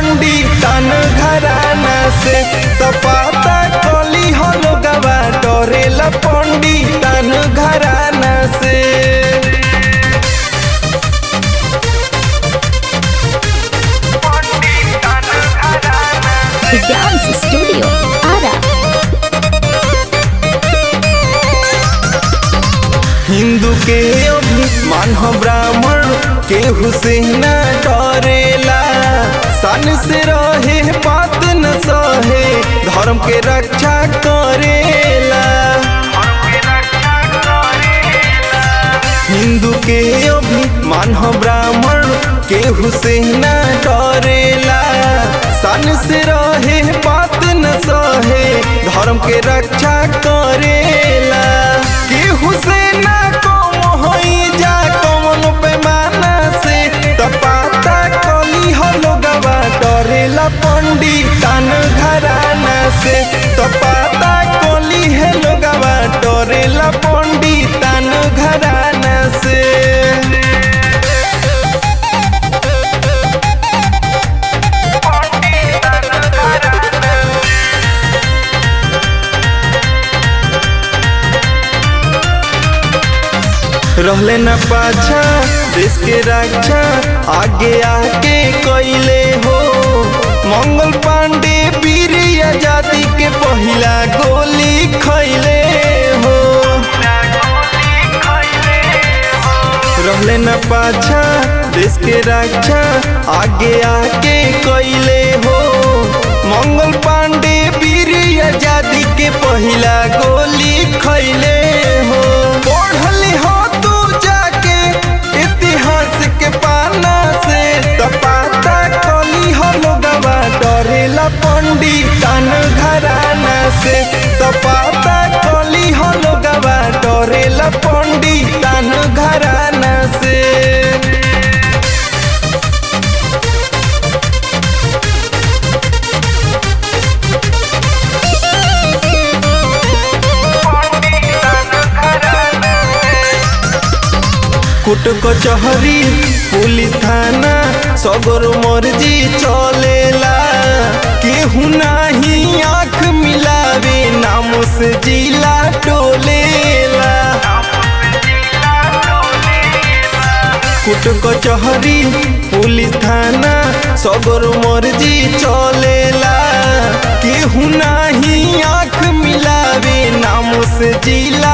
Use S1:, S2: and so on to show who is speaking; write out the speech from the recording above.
S1: पंडितन घराना से तपाता कली हलो गवा डरेला पंडितन घराना से
S2: The Dance Studio, Ara.
S1: Hindu के अभिमान हो ब्राह्मण के हुसैन डरेला सन से रहे बात न सहे धर्म के रक्षा करेला हिंदू के अभिमान हो ब्राह्मण के हुसैन डरेला सन से रहे बात न सहे धर्म के रक्षा करेला के हुसैन कौन होई जा कौन पैमाना से तपाता कली हलो गवा डरेला पंडितन घराना से तपाता कली है लोगवा डरेला पंडितन घराना से रहले न पाछा देश के रक्षा आगे आके कैले हो मंगल पांडे वीर आजादी के पहिला गोली खैले हो रहले न पाछा देश के रक्षा आगे आके कैले हो मंगल पांडे वीर आजादी के पहिला गोली खैले हो पढ़ले हो तू जाके इतिहास के पाना से तपाता कली हो लोगवा डरेला पंडितन घराना से तपाता कली हो लोगवा डरेला पंडितन घराना से कुट कचहरी पुलिस थाना सगरो मर्जी चलेला केहू नाही आँख मिलावे नाम से जिला टोलेला कुट कचहरी पुलिस थाना सगरो मर्जी चलेला केहू नाही आँख मिलावे नाम से जिला